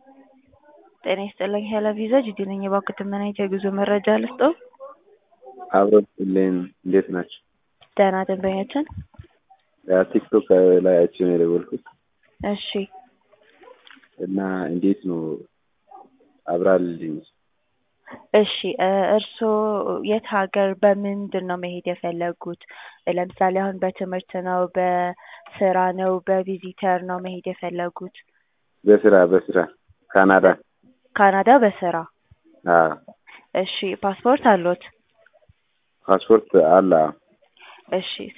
ጤና ይስጥልኝ ሄሎ ቪዛ ጂጂ ነኝ። እባክዎትን ምን አይነት የጉዞ መረጃ ልስጥዎ? አብሮልኝ እንዴት ናቸው? ደህና ደንበኛችን። ቲክቶክ ላይ አይቼ ነው የደወልኩት እሺ እና እንዴት ነው አብራልልኝ። እሺ እ እርስዎ የት ሀገር በምንድን ነው መሄድ የፈለጉት? ለምሳሌ አሁን በትምህርት ነው፣ በስራ ነው፣ በቪዚተር ነው መሄድ የፈለጉት? በስራ በስራ ካናዳ። ካናዳ በስራ አዎ እሺ ፓስፖርት አለዎት? ፓስፖርት አለ። አዎ። እሺ